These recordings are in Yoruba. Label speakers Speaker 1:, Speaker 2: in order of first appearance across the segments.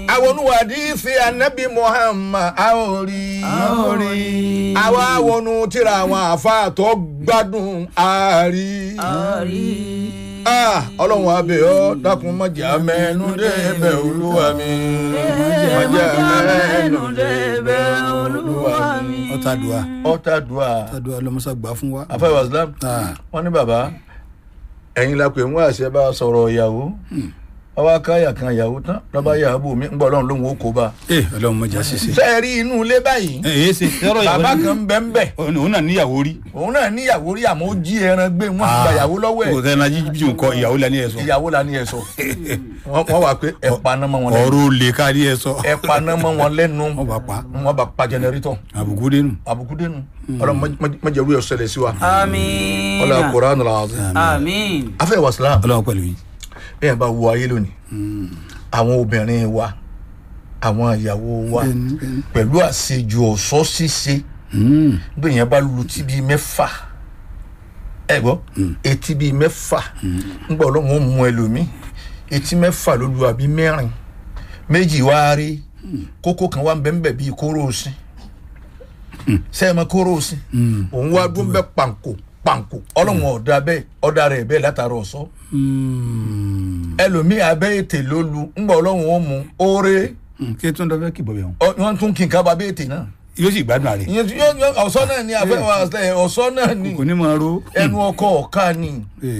Speaker 1: àwọn oníwàdìsí anabi muhammad a ò rí
Speaker 2: a ò rí.
Speaker 1: àwa wọnú tíra àwọn àáfàá tó gbádùn àárí.
Speaker 2: a rí.
Speaker 1: Ah, ọlọ́run abẹ́ ọ dákun mọ̀jà mẹ́nu débẹ̀ olúwa mi mọ̀jà mẹ́nu débẹ̀ olúwa mi.
Speaker 2: ọ̀tá dùà
Speaker 1: ọ̀tá dùà
Speaker 2: ọ̀tá dùà lọ́mọ́sá gbà fún wa.
Speaker 1: afẹ́wà islam
Speaker 2: Ah,
Speaker 1: wọ́n ní bàbá ẹ̀yin la pè ń wá àṣẹ bá a sọ̀rọ̀ ìyàwó ọba káyà kan ìyàwó tán lọ́ba yàgò mi ń gbọ́ ọlọ́run lóhùn ó kó bá.
Speaker 2: ee ọlọ́run mọ̀jà ṣiṣẹ́.
Speaker 1: ṣé ẹ rí inú ilé báyìí
Speaker 2: ẹ ẹ ṣe yọrọ ìyàwó
Speaker 1: bàbá
Speaker 2: ni-
Speaker 1: kan ń bẹ́ ń bẹ̀
Speaker 2: òun náà níyàwó rí.
Speaker 1: òun náà níyàwó rí àmọ́ ó jí ẹran gbé wọn gba ìyàwó lọ́wọ́
Speaker 2: kò
Speaker 1: ẹ̀
Speaker 2: tẹ́ ẹ náà jíjí nǹkan ìyàwó la ní ẹ sọ.
Speaker 1: ìyàwó la ní ẹ sọ wọ́n wọ́n wà pé ẹ paná mọ́ wọn lẹ́nu
Speaker 2: ọ̀rọ̀ olè ká ní ẹ sọ.
Speaker 1: ẹ paná mọ́ wọn lẹ́nu
Speaker 2: wọ́n bá pa
Speaker 1: wọ́n bá pa jẹnẹrétọ̀
Speaker 2: àbùkù dénú.
Speaker 1: àbùkù dénú ọlọ́run mọ̀jẹ̀rú ẹ̀ ṣẹlẹ̀ sí wa
Speaker 3: àmín.
Speaker 1: ọlọ́run Kùránì al-Azim.
Speaker 3: àmín.
Speaker 1: afẹ́ wa Islam
Speaker 2: ọlọ́run pẹ̀lú yín.
Speaker 1: bẹ́ẹ̀ bá wo ayé lónìí àwọn obìnrin wa àwọn ìyàwó wa
Speaker 2: Bẹ́ẹ̀ni, bẹ́ẹ̀ni.
Speaker 1: pẹ̀lú àṣejù ọ̀ṣọ́ ṣíṣe bí yẹn bá lu tí bíi mẹ́fà ẹ gbọ́ etí bíi mẹ́fà ńgbà ọlọ́run ó mú ẹlòmíì etí mẹ́fà ló lu àbí mẹ́rin méjì wá rí kókó kan wá ń bẹ́ ń bẹ̀ bíi kóró òsín sẹ́yìn mọ́ kóró òsín òun wá dún bẹ́ pàǹkó pàǹkó ọlọ́run ọ̀dà bẹ́ẹ̀ ọ̀dà rẹ̀ bẹ́ẹ̀ látara ọ̀ṣọ́ ẹlòmíì abẹ́ ètè ló lu ńgbà ọlọ́run ó mú oore
Speaker 2: kí tó ń dọ́fẹ́ kì bọ̀bẹ̀ wọn.
Speaker 1: ọ- wọ́n tún kí n ká ba abẹ́ ètè náà
Speaker 2: yóò sì gbádùn àrè.
Speaker 1: ìyẹn tí yóò yóò ọ̀ṣọ́ náà ni àfẹ́ wa ọ̀ṣọ́ náà ni
Speaker 2: kò ní máa ro.
Speaker 1: ẹnu ọkọ ọ̀ka ni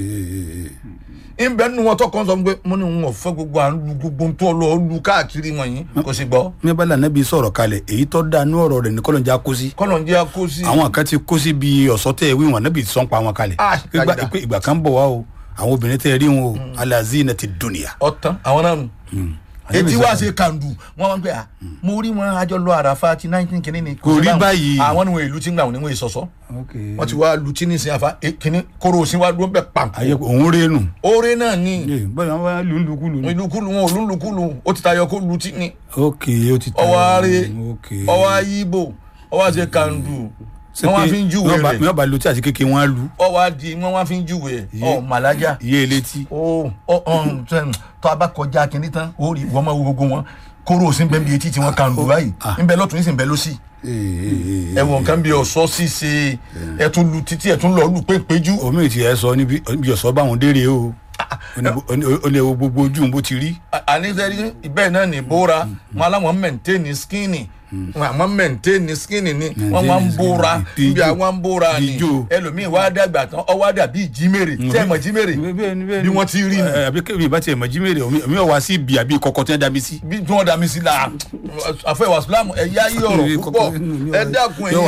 Speaker 1: ìbẹ́ nu wọn tọkàn sọ pé mo ní wọn ò fẹ́ gbogbo à ń lu gbogbo tó lọ lu káàkiri wọ̀nyí kò sì gbọ́
Speaker 2: ní bá lànà bí sọ̀rọ̀ kalẹ̀ èyí tó dáa ní ọ̀rọ̀ rẹ̀ ní kọ́lọ́njà kó sí.
Speaker 1: kọ́nà ń jẹ́ kó sí
Speaker 2: àwọn kan ti kó sí bí ọ̀sọ́tẹ̀ wí wọn níbi sọ́n pa wọn kalẹ̀.
Speaker 1: Ah,
Speaker 2: Ìgbà-
Speaker 1: kàyídà.
Speaker 2: pé ìgbà kan bọ̀ wá o àwọn obìnrin tẹ́ rí wọn o alazina ti dunia.
Speaker 1: ọ̀tán àwọn náà nù etí wá ṣe kàndù wọn wọn pé à mo rí wọn àjọ lọ àràfà ti nineteen kìíní ni
Speaker 2: Kò
Speaker 1: sí
Speaker 2: rí
Speaker 1: báwọn.
Speaker 2: báyìí.
Speaker 1: àwọn ni wọn èlú tí ń gbà wọn ni wọn èsọsọ wọn ti wá lu tí ní sin àfa eh, kìíní kóró òsín wá dúró bẹ pàǹkó
Speaker 2: ayé òun rí nù.
Speaker 1: oore náà ni
Speaker 2: báyọ̀ wọn bá lù ú lùkúlù.
Speaker 1: ìlúkulù wọn ò lúlùkulù ó ti tayọ kó lu tí ni
Speaker 2: ok ó ti tẹ̀.
Speaker 1: ọwọ́ àárẹ̀
Speaker 2: ok.
Speaker 1: ọwọ́ ayíbò ọwọ́ àti kàndù wọn wá fi ń júwe
Speaker 2: mi
Speaker 1: rẹ̀
Speaker 2: ò bá lu tí àti kékeré wọn á lu.
Speaker 1: ọwọ́ adi wọn wá fi ń júwe ọ màlájà
Speaker 2: iye elétí.
Speaker 1: ó ọ ọ̀hún tẹ́n, tó a bá kọjá kínní tán ó rí wọ́n máa wo gbogbo wọn kóró òsín bẹ́ẹ̀ bí etí tí wọ́n kàndù báyìí
Speaker 2: Ah.
Speaker 1: ń bẹ lọ́tún ń sì ń bẹ lọ́sì ẹ̀wọ̀n kan bí ọ̀ṣọ́ ṣíṣe ẹ̀tún lu títí ẹ̀tún lọ lù péńpéjú
Speaker 2: omi ì tiẹ̀ sọ níbi ibi ọ̀sọ́ báwọn dére o ó lè wo gbogbo ojú bó ti rí.
Speaker 1: àníṣẹ́rí ibẹ̀ náà ní bóra wọn aláwọ̀ mẹ̀ntẹ́ẹ̀nì skínì àmọ́ mẹ̀ntẹ́ẹ̀nì skínì ni wọ́n wá ń bóra
Speaker 2: Bí
Speaker 1: níbi
Speaker 2: ijó.
Speaker 1: àwọn ń bóra ni
Speaker 2: Bí ijó.
Speaker 1: ẹlòmíì wá dàgbà tán ọwọ́ àdà bíi jímèrè tẹ́ ẹ̀ mọ̀ jímèrè bí wọ́n ti rí ni
Speaker 2: ẹ àbí kébì bá tiẹ̀ mọ̀ jímèrè omi ò wá sí ibi àbí kọ̀kọ́ tí wọ́n dá mi sí.
Speaker 1: bí tí wọ́n dà mí sí la àfẹ́ wàsílámù ẹ̀yà yí ọ̀rọ̀ púpọ̀ ẹ dákun ẹ̀yìn